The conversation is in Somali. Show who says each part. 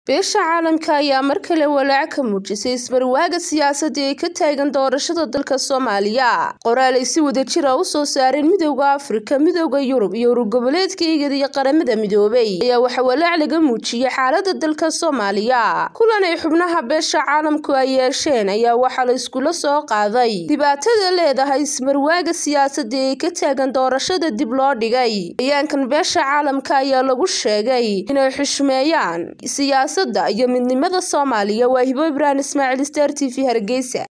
Speaker 1: beesha caalamka ayaa mar kale walaac ka muujisay ismarwaaga siyaasadda ee ka taagan doorashada dalka soomaaliya qoraal ay si wada jira u soo saareen midowda afrika midowda yurub iyo ururgoboleedka igad iyo qaramada midoobay ayaa waxa walaac laga muujiyey xaalada dalka soomaaliya kulan ay xubnaha beesha caalamku ay yeesheen ayaa waxaa la iskula soo qaaday dhibaatada leedahay ismarwaaga siyaasadda ee ka taagan doorashada dib loo dhigay bayaankan beesha caalamka ayaa lagu sheegay inay xushmeeyaan iyo midnimada soomaaliya waa hibo ibraahim ismaaciil star t v hargeysa